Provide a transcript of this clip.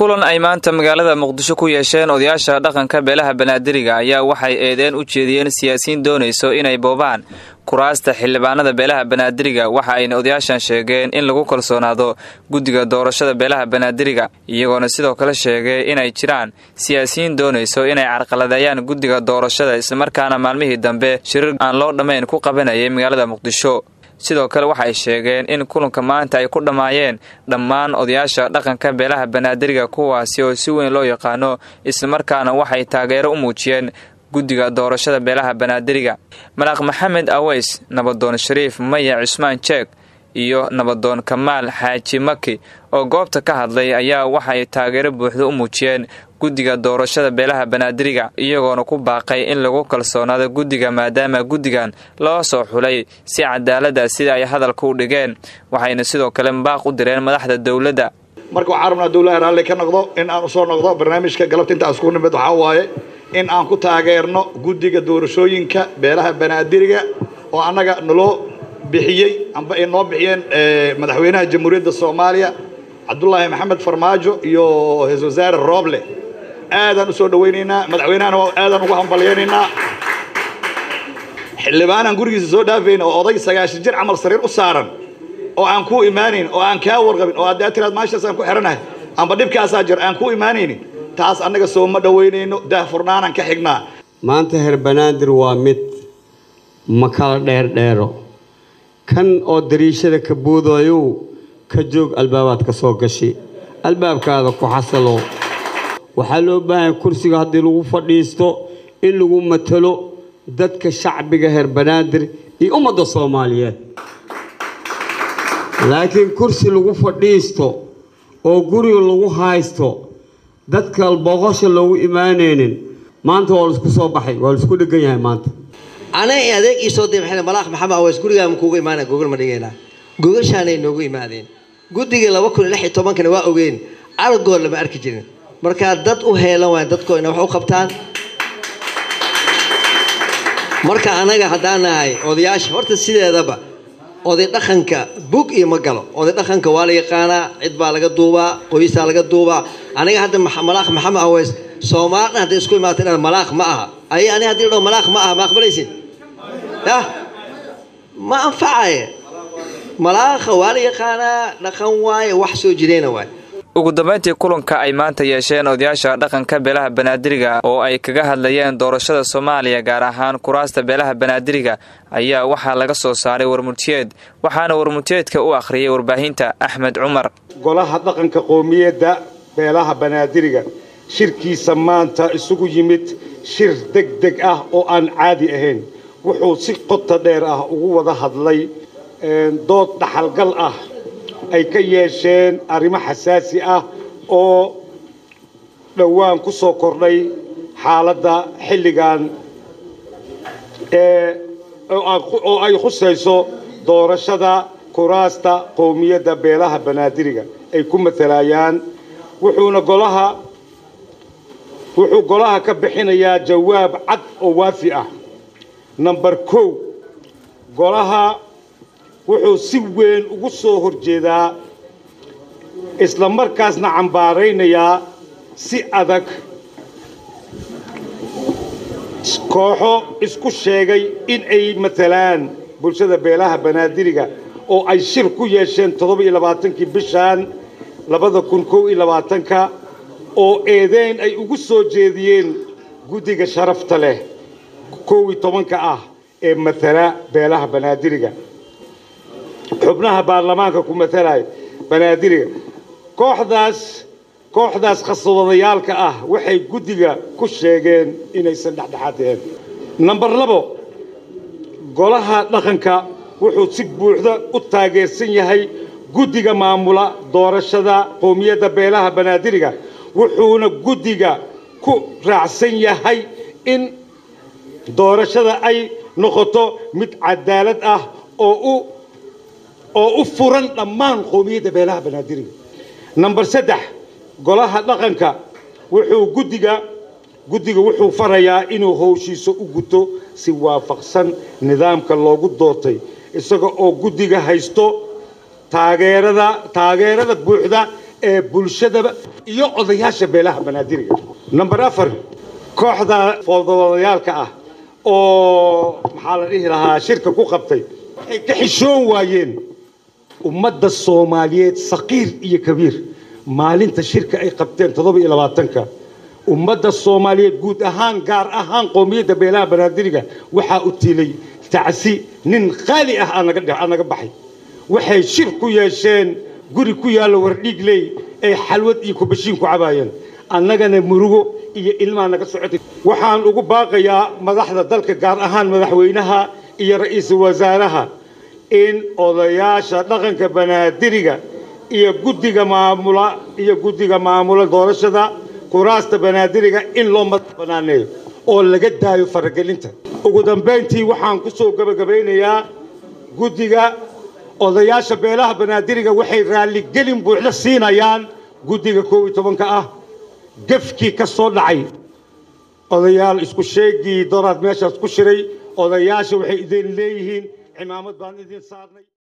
kulan ay maanta magaalada muqdisho ku yeesheen odayaasha dhaqanka beelaha banaadiriga ayaa waxay eedeen u jeediyeen siyaasiyiin doonayso inay boobaan kuraasta xildhibaanada beelaha banaadiriga waxa ayna odayaashan sheegeen in lagu kalsoonaado guddiga doorashada beelaha banaadiriga iyagoona sidoo kale sheegay inay jiraan siyaasiyiin doonayso inay carqaladeeyaan guddiga doorashada islamarkaana maalmihii dambe shirir aan loo dhammayn ku qabanayay magaalada muqdisho sidoo kale waxay sheegeen in kulanka maanta ay ku dhammaayeen dhammaan odayaasha dhaqanka beelaha banaadiriga kuwaasi oo si weyn loo yaqaano islamarkaana waxay taageero u muujiyeen guddiga doorashada beelaha banaadiriga malaaq maxamed aweys nabadoon shariif maya cismaan jeeg iyo nabadoon kamaal xaaji maki oo goobta ka hadlay ayaa waxay taageero buuxda u muujiyeen guddiga doorashada beelaha banaadiriga iyagoona ku baaqay in lagu kalsoonaado guddiga maadaama guddigan loo soo xulay si cadaalada sida ay hadalka u dhigeen waxayna sidoo kale baaq u direen madaxda dowladda marka waxaan rabnaa dowlaha raalli ka noqdo in aan usoo noqdo barnaamijka galabta inta isku nimid waxaa waaye in aan ku taageerno guddiga doorashooyinka beelaha banaadiriga oo annaga naloo bixiyey amba ay noo bixiyeen madaxweynaha jamhuuriyadda soomaaliya cabdulaahi maxamed farmaajo iyo ra-isul wasaare rooble aadaan usoo dhawaynaynaa madaxweynahana aadaan ugu hambalyaynaynaa xildhibaanaan gurigiisa soo dhaafayna oo oday sagaashan jir camal sariir u saaran oo aan kuu imaanayn oo aan kaa warqabin oo haddaa tiraad maashaas aan ku xihanahay amba dhibkaasaa jir aan kuu imaanaynin taas annaga soo ma dhowaynayno daahfurnaanaan ka xignaa maanta heer banaadir waa mid ma kala dheerdheero kan oo dariishada ka buudayow ka joog albaabaad ka soo gashi albaabkaada ku xasalo waxaa loo baahanya kursiga haddii lagu fadhiisto in lagu matalo dadka shacbiga heer banaadir iyo ummadda soomaaliyeed laakiin kursi lagu fadhiisto oo guriga lagu haysto dadka boqosha loogu imaanaynin maanta waa laisku soo baxay waa laisku dhegan yahay maanta anay adeeg ii soo diray malaaq maxamed aweys gurigaama kuuga imaana gogol ma dhigaynaa gogashaanay noogu imaadeen guddigii laba kun iyo lix iyo tobankana waa ogeen argood lama arki jirin markaa dad u heelan waay dadkoo ina wax u qabtaan marka anaga haddaan nahay odayaasha horta sideedaba oday dhaqanka bug iyo ma galo oday dhaqanka waa la yaqaanaa cid baa laga duubaa qoysaa laga duubaa aniga hadda malaaq maxamed aweys soomaalina hadday isku imaata dhan malaaq ma aha ay ani haddii la dhaho malaaq ma aha ma aqbalaysid yah ma anfacaye malaaqa waa la yaqaanaa dhaqan waaye wax soo jireena waay ugu dambayntii kulanka ay maanta yeesheen odayaasha dhaqanka beelaha banaadiriga oo ay kaga hadlayeen doorashada soomaaliya gaar ahaan kuraasta beelaha banaadiriga ayaa waxaa laga soo saaray warmurtiyeed waxaana warmurtiyeedka u akhriyay warbaahinta axmed cumar golaha dhaqanka qoomiyadda beelaha banaadiriga shirkiisa maanta isugu yimid shir deg deg ah oo aan caadi ahayn wuxuu si qota dheer ah ugu wada hadlay dood dhaxalgal ah ay ka yeesheen arrimo xasaasi ah oo dhowaan ku soo kordhay xaaladda xilligan oo ay khusayso doorashada kuraasta qowmiyadda beelaha banaadiriga ay ku matalayaan wuxuuna golaha wuxuu golaha ka bixinayaa jawaab cad oo waafi ah number kow golaha wuxuu si weyn ugu soo horjeedaa isla markaasna cambaaraynayaa si adag kooxo isku sheegay in ay matalaan bulshada beelaha banaadiriga oo ay shir ku yeesheen toddoba iyo labaatankii bishan labada kun kow iyo labaatanka oo eedeyn ay ugu soo jeediyeen guddiga sharafta leh kow iyo tobanka ah ee matala beelaha banaadiriga xubnaha baarlamaanka ku matalaya banaadiriga kooxdaas kooxdaas khaswadayaalka ah waxay guddiga ku sheegeen inaysan dhexdhexaad ahayn number labo golaha dhaqanka wuxuu si buuxda u taageersan yahay guddiga maamula doorashada qowmiyadda beelaha banaadiriga wuxuuna guddiga ku raacsan yahay in doorashada ay noqoto mid cadaalad ah oo u oo u furan dhammaan qowmiyadda beelaha banaadiriga number saddex golaha dhaqanka wuxuu guddiga guddiga wuxuu farayaa inuu howshiisa u guto si waafaqsan nidaamka loogu doortay isaga oo guddiga haysto taageerada taageerada buuxda ee bulshadaba iyo odayaasha beelaha banaadiriga number afar kooxda foododayaalka ah oo maxaa la dhihi lahaa shirka ku qabtay waxay ka xishoon waayeen ummadda soomaaliyeed saqiir iyo kabiir maalinta shirka ay qabteen toddoba iyo labaatanka ummadda soomaaliyeed guud ahaan gaar ahaan qoomiyadda beelaha banaadiriga waxaa u tilay tacsi nin qaali ah aa naga baxay waxay shir ku yeesheen guri ku yaallo wardhiigley ay xalwad iyo kubashiin ku cabaayeen annagana murugo iyo ilmaa naga socotay waxaan ugu baaqayaa madaxda dalka gaar ahaan madaxweynaha iyo ra'iisul wasaaraha in odayaasha dhaqanka banaadiriga iyo guddiga maamula iyo guddiga maamula doorashada kuraasta banaadiriga in loo madax banaaneeyo oo laga daayo faragelinta ugu dambayntii waxaan ku soo gebagabaynayaa guddiga odayaasha beelaha banaadiriga waxay raalligelin buuxda siinayaan guddiga koob iyo tobanka ah gefkii ka soo dhacay odayaal isku sheegii doraad meeshaas ku shiray odayaasha waxay idin leeyihiin cimaamad baan idin saarnay